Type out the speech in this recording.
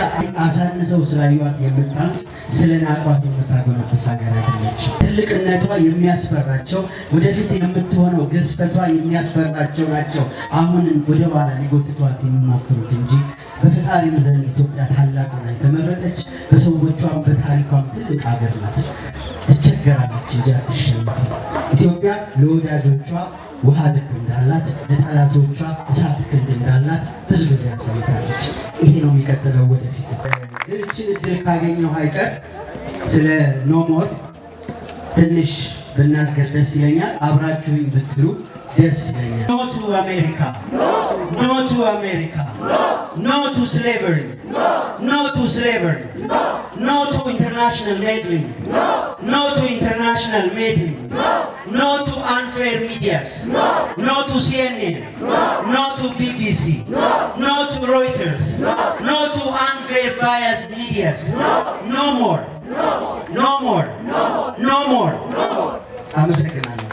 አሳንሰው ስላዩዋት የምታንስ ስለ ናቋት የምታጎነብስ ሀገር አይደለች። ትልቅነቷ የሚያስፈራቸው ወደፊት የምትሆነው ግዝፈቷ የሚያስፈራቸው ናቸው። አሁን ወደ ኋላ ሊጎትቷት የሚሞክሩት እንጂ በፈጣሪም ዘንድ ኢትዮጵያ ታላቁና የተመረጠች በሰዎቿም በታሪኳም ትልቅ ሀገር ናት። ትቸገራለች እንጂ አትሸነፍም። ኢትዮጵያ ለወዳጆቿ ውሃ ልብ እንዳላት ለጠላቶቿ እሳት ክንድ እንዳላት ብዙ ጊዜ አሳይታለች። ይሄ ነው የሚቀጥለው ወደፊት። ግን ይህችን እድል ካገኘው አይቀር ስለ ኖሞር ትንሽ ብናገር ደስ ይለኛል። አብራችሁኝ ብትሉ ደስ ይለኛል። ኖ ቱ አሜሪካ፣ ኖ ቱ አሜሪካ፣ ኖ ቱ ስሌቨሪ፣ ኖ ቱ ስሌቨሪ፣ ኖ ቱ ኢንተርናሽናል ሜድሊንግ፣ ኖ ቱ ኢንተርናሽናል ሜድሊንግ፣ ኖ ቱ አንፌር ሚዲያስ፣ ኖ ቱ ሲኤንኤን፣ ኖ ቱ ቢቢሲ፣ ኖ ቱ ሮይተርስ፣ ኖ ቱ አንፌር ባያስ ሚዲያስ፣ ኖ ሞር ኖ ሞር ኖ ሞር። አመሰግናለሁ።